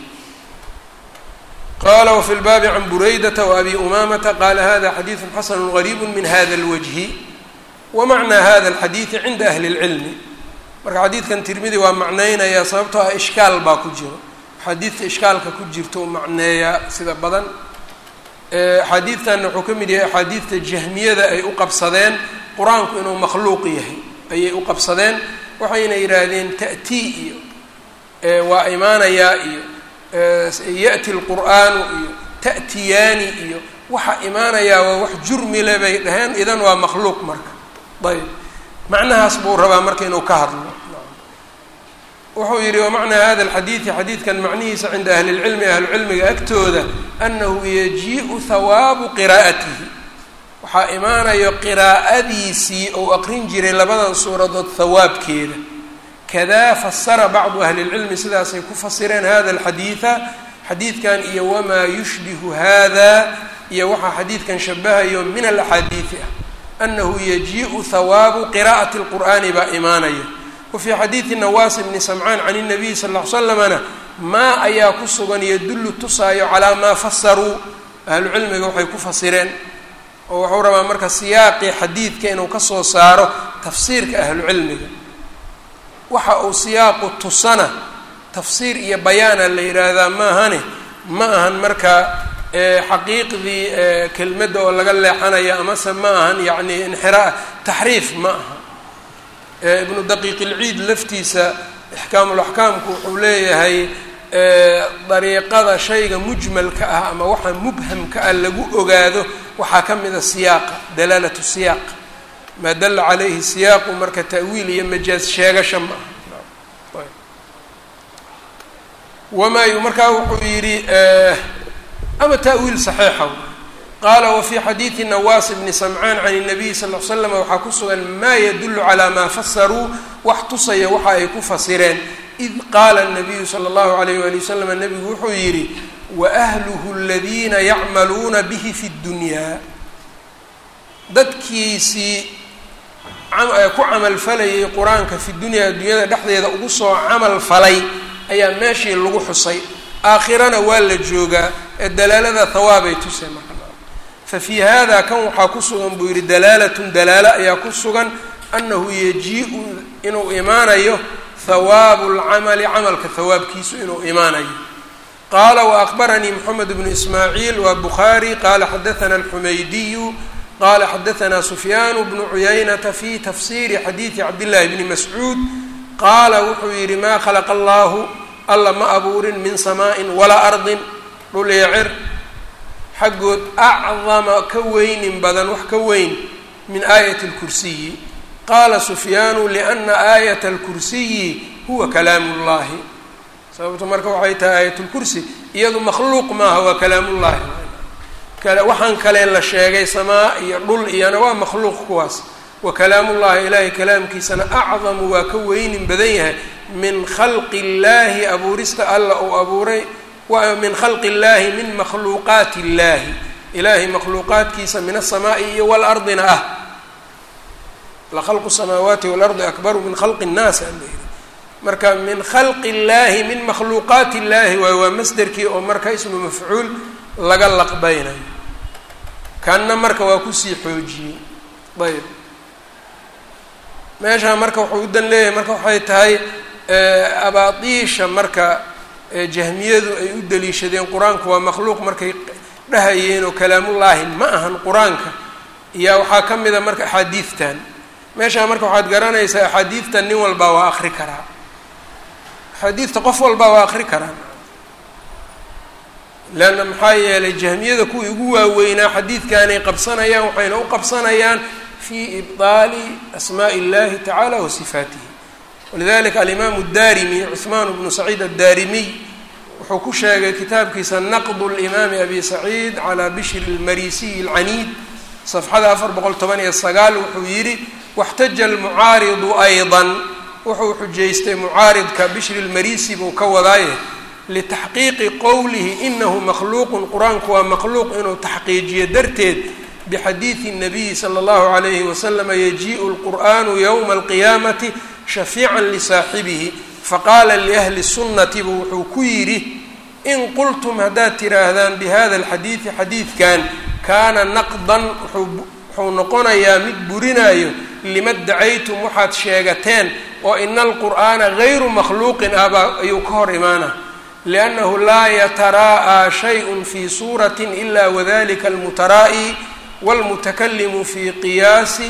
qala wfi lbaabi can buraydata waabi umamata qala hada xadiidu xasanu gariibu min hada اlwajhi wamacnaa hada اlxadiidi cinda ahli اlcilmi marka xadiidkan tirmidi waa macneynayaa sababtoo ah ishkaal baa ku jiro xadiidta ishkaalka ku jirto u macneeyaa sida badan axaadiidtanna wuxuu ka mid yahay axaadiidta jahmiyada ay u qabsadeen qur-aanku inuu makhluuq yahay ayay u qabsadeen waxayna yidhaahdeen ta'tii iyo waa imaanayaa iyo ya'ti lqur'aanu iyo ta'tiyaani iyo waxa imaanayaa waa wax jurmile bay dhaheen idan waa makhluuq marka ayb macnahaas buu rabaa marka inuu ka hadlo wuxuu yidhi wamacnaa hada alxadiidi xadiidkan macnihiisa cinda ahli lcilmi ahlucilmiga agtooda annahu yajii'u hawaabu qiraa'atihi waxaa imaanayo qiraa'adiisii ou aqrin jiray labadan suuradood hawaabkeeda kadaa fasara bacdu ahli lcilmi sidaasay ku fasireen hada alxadiida xadiidkan iyo wamaa yushbihu hada iyo waxaa xadiidkan shabahayo min alaxaadiidi ah annahu yajii'u hawaabu qiraa'ati lqur'aani baa imaanaya wafii xadiidi nawaas bni samcaan can الnabiy sal ll ly slamana maa ayaa ku sugan yadullu tusaayo calaa maa fasaruu ahlu cilmiga waxay ku fasireen oo wuxuu rabaa marka siyaaqii xadiidka inuu kasoo saaro tafsiirka ahlu cilmiga waxa uu siyaaqu tusana tafsiir iyo bayaana la yidhaahdaa maahane ma ahan marka xaqiiqdii kelmadda oo laga leexanayo amase ma ahan yacni inxiraa taxriif ma aha ibnu daqiiq ilciid laftiisa ixkaamulaxkaamku wuxuu leeyahay dariiqada shayga mujmalka ah ama waxa mubhamka ah lagu ogaado waxaa ka mida siyaaqa dalaalatu siyaaq maa dalla calayhi siyaaqu marka ta'wiil iyo majaaz sheegasha ma aha wamaa markaa wuxuu yidhi ama ta'wiil saxiixa qaala wafii xadiidi nawaas bni samcaan can الnabiy sal l slam waxaa ku sugan maa yadulu calaa maa fasaruu wax tusaya waxa ay ku fasireen id qaala الnabiyu salى اllahu alayh wali wasalam nabigu wuxuu yidhi waahluhu aladiina yacmaluuna bihi fi اddunyaa dadkiisii ku camalfalayay qur-aanka fi dunyaa addunyada dhexdeeda ugu soo camal falay ayaa meeshii lagu xusay aakhirana waa la joogaa ee dalaalada hawaabay tusay marka fa fii hada kan waxaa ku sugan buu yidhi dalaalatun dalaalo ayaa ku sugan annahu yajii'u inuu imaanayo hawaabu lcamali camalka hawaabkiisu inuu imaanayo qaala waakbaranii moxamed bnu ismaaciil waa bukhaari qaala xadaana alxumaydiyu qaala xadaanaa sufyaanu bnu cuyaynata fi tafsiiri xadiidi cabdillahi bni mascuud qaala wuxuu yidhi maa khalaqa allaahu alla ma abuurin min samaa'in walaa ardin dhul iyo cir xaggood acdama ka weynin badan wax ka weyn min aayati اlkursiyi qaala sufyaanu liana aayata اlkursiyi huwa kalaamu اllahi sababto marka waxay tahay aayat اlkursi iyadu makhluuq maaha waa kalaamullahi waxaan kale la sheegay samaa iyo dhul iyona waa makhluuq kuwaas wa kalaamullahi ilaahay kalaamkiisana acdamu waa ka weynin badan yahay min khalqi اllahi abuurista alla uu abuuray min khalqi اllahi min makhluuqaati اllahi ilaahay makhluuqaadkiisa min aلsamaa'i iyo walardina ah lakhalqu الsamaawaati walardi akbaru min khalqi الnaas alayhi marka min khalqi اllahi min makhluuqaati اllahi waay waa masderkii oo marka ismu mafcuul laga laqbaynayo kanna marka waa kusii xoojiyey ayb meeshaa marka wuxuu u dan leeyahay marka waxay tahay abaadiisha marka jahmiyadu ay u daliishadeen qur-aanku waa makhluuq markay dhahayeen oo kalaamullaahi ma ahan qur-aanka iyaa waxaa ka mida marka axaadiidtan meeshaa marka waxaad garanaysaa axaadiidtan nin walbaa waa akri karaa axaadiidta qof walbaa waa akri karaa leanna maxaa yeelay jahmiyada kuwii ugu waaweynaa xadiidkanay qabsanayaan waxayna u qabsanayaan fi ibطaali asmaaءi اllahi tacala wa sifaatihi walidalika alimaamu الdarimi cuثmaan bnu saciid addarimiy wuxuu ku sheegay kitaabkiisa naqd limaami abi saciid calaa bishri lmarisiyi alcaniid safxada afar boqol toban iyo sagaal wuxuu yidhi waxtaja almucaaridu aydan wuxuu xujaystay mucaaridka bishri lmarisi buu ka wadaaye litaxqiiqi qowlihi inahu makhluuqun qur-aanku waa makhluuq inuu taxqiijiyo darteed bixadiidi الnabiyi slى اllahu عalayhi waslama yajiءu اlqur'anu ywma اlqiyaamati shafiican lisaaxibihi faqaala liahli sunnati buu wuxuu ku yidhi in qultum haddaad tiraahdaan bihada alxadiidi xadiidkan kaana naqdan wuxuu noqonayaa mid burinayo lima dacaytum waxaad sheegateen oo ina alqur'aana gayru makhluuqin ahbaa ayuu ka hor imaana liannahu laa yatara'aa shayء fi suurati ila wadalika almutaraa'i wاlmutakalimu fi qiyaasi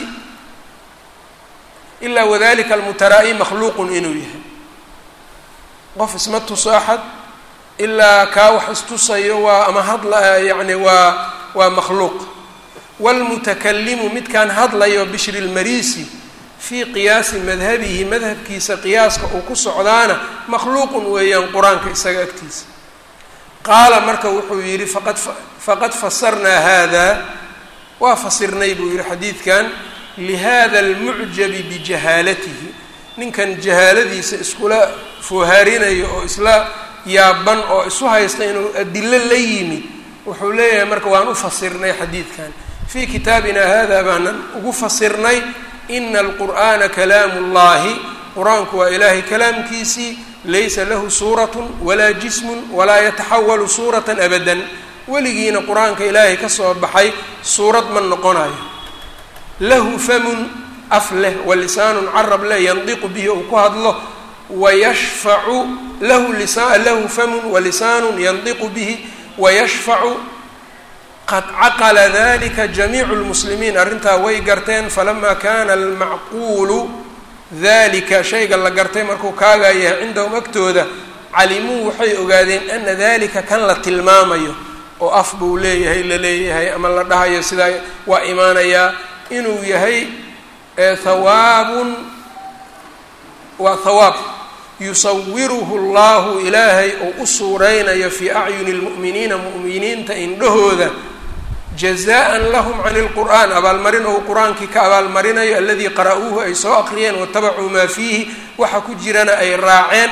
ilaa wadalika almutaraa'i makhluuqun inuu yahay qof isma tuso axad ilaa kaa wax istusayo waa ama hadla yani waa waa makhluuq wاlmutakalimu midkaan hadlayo bishri lmarisi fii qiyaasi madhabihi madhabkiisa qiyaaska uu ku socdaana makhluuqun weeyaan qur-aanka isaga agtiisa qaala marka wuxuu yidhi faqad faqad fasarnaa hada waa fasirnay buu yihi xadiidkan lihada almucjabi bijahaalatihi ninkan jahaaladiisa iskula foohaarinayo oo isla yaaban oo isu haysta inuu adilo la yimid wuxuu leeyahay marka waan u fasirnay xadiidkan fii kitaabina hada baanan ugu fasirnay ina alqur'ana kalaamu اllahi qur-aanku waa ilaahay kalaamkiisii laysa lahu suuratu walaa jismun walaa yataxawalu suurata abadan weligiina qur-aanka ilaahay ka soo baxay suurad ma noqonayo lahu famun af leh walisaanun carab leh yandiqu bihi uu ku hadlo wayashfacu lahu lisa lahu famun walisaanun yandiqu bihi wayashfacu qad caqala dalika jamiicu lmuslimiin arrintaa way garteen falama kana almacquulu dalika shayga la gartay markuu kaagaa yahay cindahum agtooda calimuu waxay ogaadeen ana dalika kan la tilmaamayo oo af buu leeyahay la leeyahay ama la dhahayo sidaa waa imaanayaa inuu yahay hawaabun waa hawaab yusawiruhu llahu ilaahay oo u suureynayo fii acyuni lmu'miniina mu'miniinta indhahooda jazaan lahum can lqur'an abaalmarin ou qur-aankii ka abaalmarinayo aladii qara'uuhu ay soo aqriyeen watabacuu maa fiihi waxa ku jirana ay raaceen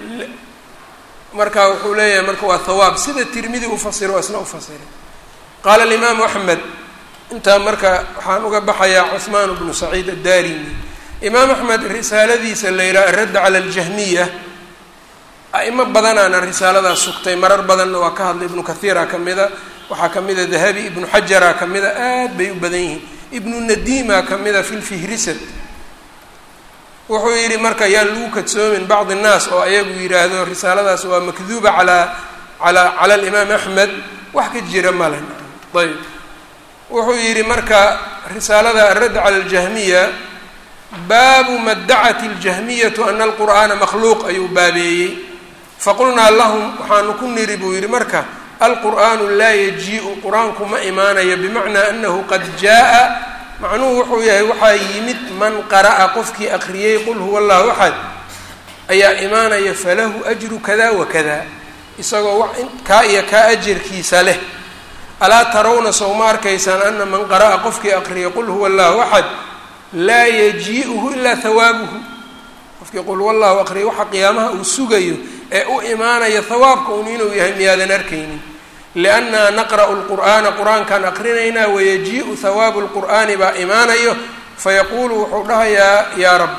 marka wuxuu leeyahay marka waa hawaab sida tirmidi ufasiro waa isna ufasiray qaala alimaamu axmed intaa marka waxaan uga baxayaa cuhmaan bnu saciid addarimi imaam axmed risaaladiisa la yidhaha aradda cala aljahmiya a'imo badanaana risaaladaas sugtay marar badanna waa ka hadlay ibnu kathiira ka mida waxaa ka mida dahabi ibnu xajara ka mida aad bay u badan yihiin ibnu nadiima ka mida fi lfihrisat wuxuu yidhi marka yaan lagu kadsoomin bacdi nnaas oo ayagu yidhaahdo risaaladaas waa makduuba alaa ala cala alimaam axmed wax ka jira male ayb wuxuu yidhi marka risaalada aradd cala aljahmiya baabu ma dacat اljahmiyatu ana alqur'aana makhluuq ayuu baabeeyey faqulnaa lahum waxaanu ku niri buu yidhi marka alqur'aanu laa yajiiءu qur-aanku ma imaanayo bimacnaa anahu qad jaaءa macnuhu wuxuu yahay waxaa yimid man qara'a qofkii akriyey qul huwa allahu axad ayaa imaanaya falahu ajru kada wa kada isagoo kaa iyo kaa ajarkiisa leh alaa tarawna sow ma arkaysaan ana man qara'a qofkii akriyay qul huwa allahu axad laa yajii'uhu ilaa hawaabuhu qofkii qul huwa allahu aqriyay waxa qiyaamaha uu sugayo ee u imaanaya hawaabka un inuu yahay miyaadan arkaynin liannaa naqra'u lqur'aana qur-aankaan aqrinaynaa wayajii'u hawaabu lqur'aani baa imaanayo fayaquulu wuxuu dhahayaa yaa rab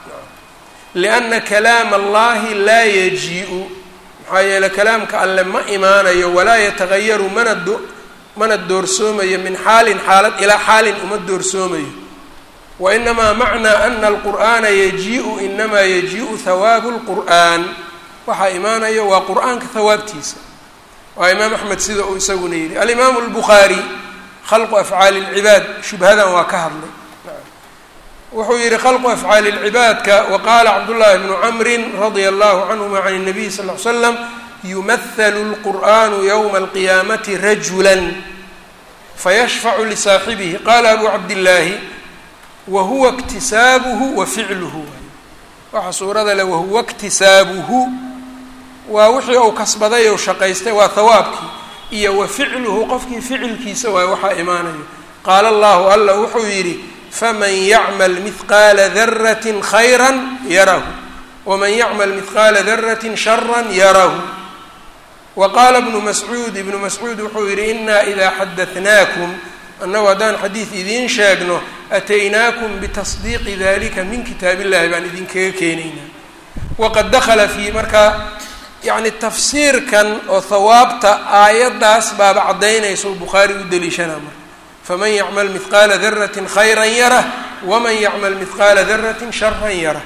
lianna kalaama allahi laa yajii'u maxaa yeeley kalaamka alle ma imaanayo walaa yatagayaru mana do mana doorsoomayo min xaalin xaalad ilaa xaalin uma doorsoomayo wa inamaa macnaa ana alqur'aana yajii'u inamaa yajii'u hawaabu lqur'aan waxaa imaanayo waa qur-aanka hawaabtiisa waa imaam axmed sida uu isaguna yidhi alimaamu albukhaari khalqu afcaali اlcibaad shubhadan waa ka hadlay wuxuu yihi khalqu afcaali اlcibaadka waqaala cabdullaahi bnu camrin radia allahu canhuma can الnabiy sal ll ly slam yumahalu اlqur'anu ywma alqiyaamati rajula fayashfacu lisaaxibihi qaala abu cabdillaahi wahuwa اktisaabuhu wa ficluhu waxa suurada le wahuwa اktisaabuhu waa wixii uu kasbaday ou shaqaystay waa hawaabkii iyo wa ficluhu qofkii ficilkiisa waay waxaa imaanayo qaala allahu alla wuxuu yidhi faman yacmal mihqaala daratin khayra yarahu waman yacmal mihqaala daratin shara yarahu wa qaala ibnu mascuud ibnu mascuud wuxuu yidhi inaa idaa xadahnaakum annagu haddaan xadiid idiin sheegno ataynaakum bitasdiiqi dalika min kitaab illahi baan idinkaga keenaynaa waqad dakhala fii markaa yacni tafsiirkan oo hawaabta aayaddaas baaba caddaynaysa o bukhaari u deliishanaa marka faman yacmal mihqaala daratin khayra yarah waman yacmal mihqaala daratin sharan yarah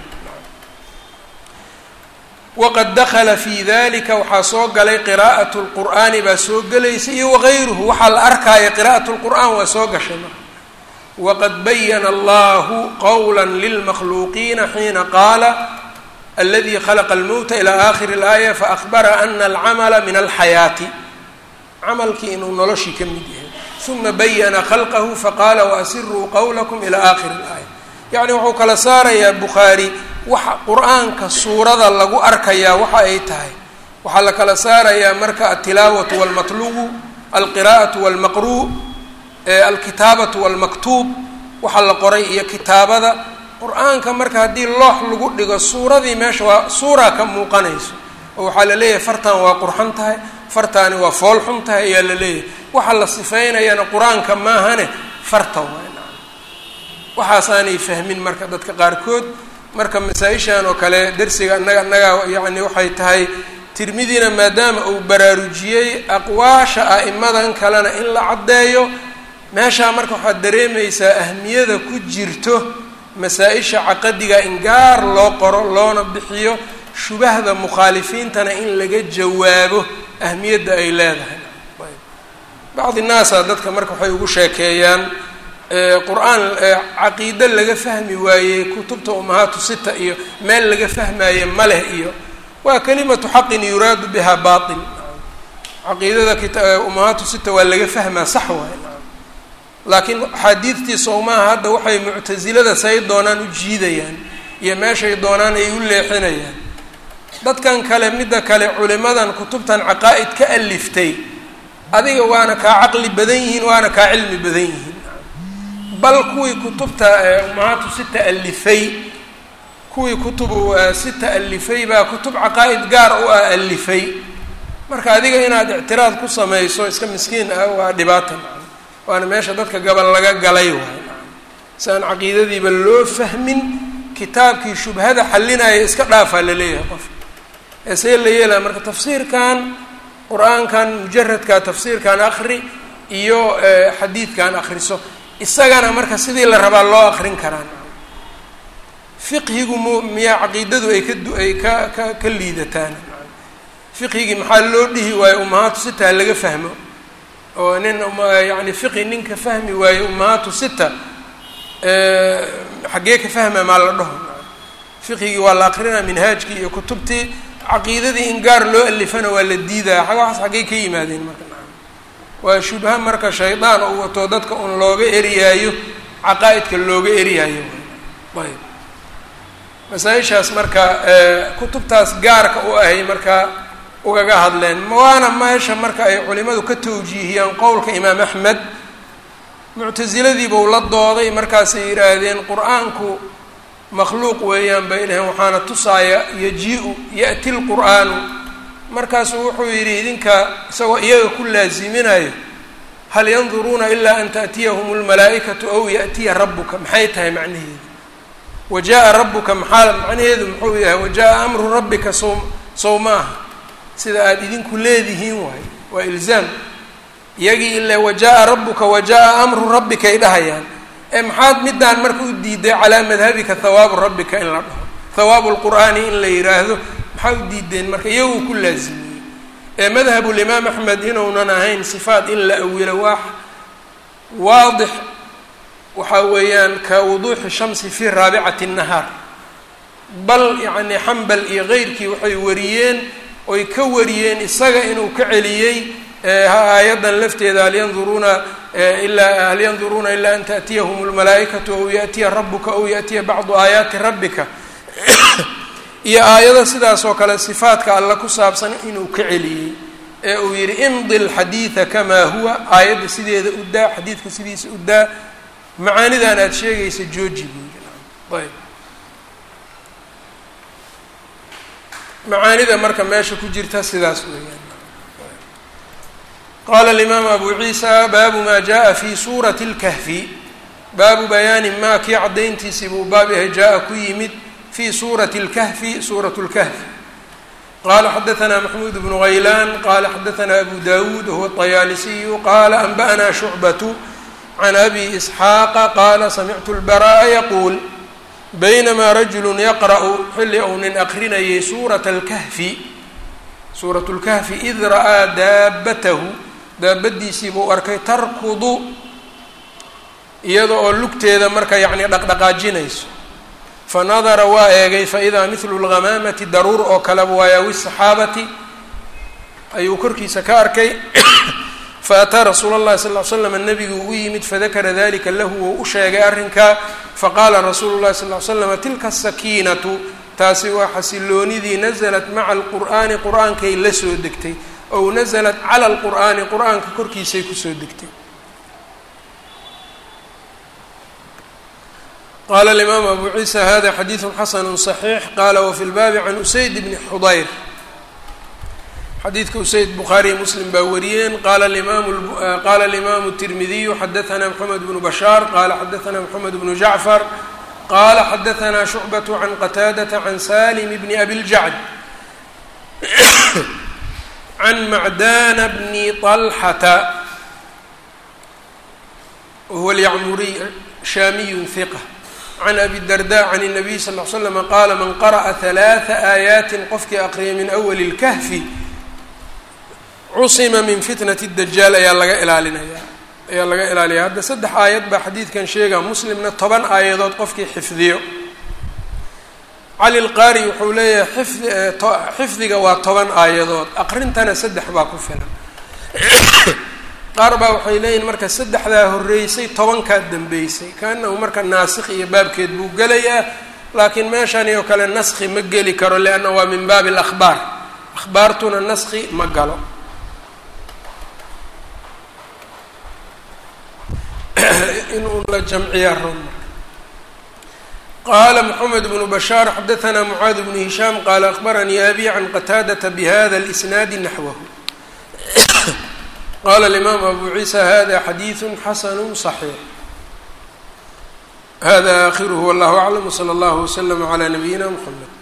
waqad dakala fi dalika waxaa soo galay qiraa'at lqur'aani baa soo gelaysa iyo wagayruhu waxaa la arkaaya qira'at lqur'aan waa soo gashay marka waqad bayana allahu qowla lilmakhluuqiina xiina qaala aladi khalaqa almowta ilaa aakhiri اlaaya faakbara ana alcamala min alxayaati camalkii inuu noloshii ka mid yahay uma bayana khalqahu faqaala waasiruu qowlakum ilaa aakhiri اlaaya yacni wuxuu kala saarayaa bukhaari waxa qur-aanka suurada lagu arkayaa waxa ay tahay waxaa la kala saarayaa marka altilaawatu walmatlubu alqiraa'atu walmaqruu alkitaabatu walmaktuub waxa la qoray iyo kitaabada qur-aanka marka haddii loox lagu dhigo suuradii meesha waa suuraa ka muuqanayso oo waxaa la leeyahay fartan waa qurxan tahay fartaani waa fool xun tahay ayaa la leeyahay waxa la sifaynayana qur-aanka maahane farta waa waxaasaanay fahmin marka dadka qaarkood marka masaa-ishan oo kale dersiga annaga annaga yacni waxay tahay tirmidina maadaama uu baraarujiyey aqwaasha a'imadan kalena in la caddeeyo meeshaa marka waxaad dareemaysaa ahmiyada ku jirto masaa-isha caqadiga in gaar loo qoro loona bixiyo shubahda mukhaalifiintana in laga jawaabo ahmiyadda ay leedahay bacdi naasa dadka marka waxay ugu sheekeeyaan qur-aan caqiide laga fahmi waayey kutubta umahaatu sita iyo meel laga fahmaaye ma leh iyo waa kalimatu xaqin yuraadu biha bail caqiidada kita umahaatu sita waa laga fahmaa sax waay laakiin axaadiidtiisa umaaha hadda waxay muctasilada say doonaan u jiidayaan iyo meeshay doonaan ay u leexinayaan dadkan kale midda kale culimadan kutubtan caqaa'id ka aliftay adiga waana kaa caqli badan yihiin waana kaa cilmi badan yihiin bal kuwii kutubta umahaatu sita alifay kuwii kutubu sita alifay baa kutub caqaa'id gaar u ah alifay marka adiga inaad ictiraad ku samayso iska miskiin ah waa dhibaata waana meesha dadka gabal laga galay waay si aan caqiidadiiba loo fahmin kitaabkii shubhada xalinaya iska dhaafaa la leeyahay qof ee see la yeelaya marka tafsiirkan qur-aankan mujaradka tafsiirkan akri iyo xadiidkan akriso isagana marka sidii la rabaa loo akrin karaan fiqhigu mu miyaa caqiidadu ay ka ay ka ka ka liidataan fiqhigii maxaa loo dhihi waayo umahaatu sita laga fahmo oo nin yani fiqi ninka fahmi waaye umahaatu sita xaggee ka fahma maa la dhaho fiqhigii waa la akrinaa minhaajkii iyo kutubtii caqiidadii in gaar loo alifana waa la diidaya waxaas xaggey ka yimaadeen marka waa shubha marka shaydaan uu wato dadka un looga eriyaayo caqaa'idka looga eriyaayo ayb masaa-ishaas marka kutubtaas gaarka u ahay marka ugaga hadleen waana meesha marka ay culimadu ka tawjiihiyaan qowlka imaam axmed muctasiladiibau la dooday markaasay yidhaahdeen qur-aanku makhluuq weeyaan bay dhaheen waxaana tusaaya yaji-u ya'ti lqur'aanu markaasuu wuxuu yidhi idinka isagoo iyaga ku laaziminayo hal yanduruuna ilaa an ta'tiyahum lmalaa'ikatu aw ya'tiya rabbuka maxay tahay macnaheedu wa jaa-a rabbuka maxaa macnaheedu muxuu yahay wa jaa-a amru rabbika sow sow maaha sida aada idinku leedihiin waayo waa ilzaam iyagii ile wa jaa-a rabbuka wa jaa-a amru rabbika ay dhahayaan ee maxaad midaan marka u diiday calaa madhabika hawaabu rabbika in la dhaho hawaabu lqur'aani in la yidhaahdo maxaa u diideen marka iyaguu ku laazimiyey ee madhabulimaam axmed inuunan ahayn sifaat in la awilo waa waadix waxaa weeyaan ka wuduuxi shamsi fii raabicati nahaar bal yacni xambal iyo keyrkii waxay wariyeen oy ka wariyeen isaga inuu ka celiyey aayaddan lafteeda hal yanduruuna ilaa hal yanduruuna ilaa an ta'tiyahum lmalaa'ikatu aw ya'tiya rabuka aw ya'tiya bacdu aayaati rabbika iyo aayado sidaas oo kale sifaadka alla ku saabsan inuu ka celiyey ee uu yidhi imdi lxadiida kamaa huwa aayadda sideeda u daa xadiidka sidiisa u daa macaanidan aada sheegaysa jooji buu yidhi ayb macaanida marka meesha ku jirta sidaas weeyaan qaala alimaamu abu ciisa baabu maa jaa fi suurati اlkahfi baabu bayaani maa kii caddayntiisii buu baab yahay jaa-a ku yimid fi suurati اlkahfi suurat اlkahfi qala xadaثna maxmuud bnu haylaan qala xadaثna abu dawuud wahuwa الطayaalisiyu qala anba'na shucbaة can abi isxaaqa qaala samictu اlbara'a yaquul baynamaa rajulu yaqra'u xilli ou nin aqrinayay suurata اlkahfi suurat اlkahfi id ra'aa daabatahu daabadiisii buu arkay tarkudu iyada oo lugteeda marka yacni dhaqdhaqaajinayso fanadara waa eegay faidaa midlu lghamaamati daruur oo kaleba waayawi saxaabati ayuu korkiisa ka arkay faataa rasuula اllahi sal ly slam nabigu u yimid fadakara dalika lahu wou u sheegay arrinkaa faqaala rasuulu llahi sal ly slam tilka asakiinatu taasi waa xasiloonidii nasalat maca alqur'aani qur-aankay la soo degtay ow nasalat cala alqur'aani qur-aanka korkiisay kusoo degtay qala alimaamu abu ciisa hada xadiidu xasanu صaxiix qala wafi lbaabi can usayd bni xudayr xadiidka usayd bukhaariy muslim baa wariyeen qala qala alimaamu الtirmidiyu xadaثna mxamed bnu bashaar qala xadaثna mxamed bnu jacfar qala xadaثna shucbaة can qataadaةa can salim bni abi ljacd can macdana bni طalxata wahuwa اlyacmuriy shaamiyu hiqa can abi darda can الnabiy sal ly slm qaala man qara'a ثalaaثa aayaatin qofkii aqriyay min awali اlkahfi cusima min fitnati dajaal ayaa laga ilaalinaya ayaa laga ilaalaya hadda saddex aayad baa xadiidkan sheega muslimna toban aayadood qofkii xifdiyo cali lqaari wuxuu leeyahay xifdi xifdiga waa toban aayadood aqrintana saddex baa ku filan qaar baa waxay leeyihin marka saddexdaa horreysay tobankaa dambeysay kaanahu marka naasikh iyo baabkeed buu gelayaa laakiin meeshani oo kale naskhi ma geli karo lianna waa min baabi alakhbaar akhbaartuna naskhi ma galo inuu la jamciyaa ron qala mxamed bnu bashaar xadaثna mucaad bnu hishaam qala akhbaranii abi can qataadata bihada اlisnaadi naxwahu qala alimaamu abu ciisa hada xadiidu xasanu صaxiix hada akhiruhu wallahu aclam wslى اllah wslm عlى nabiyina mxamed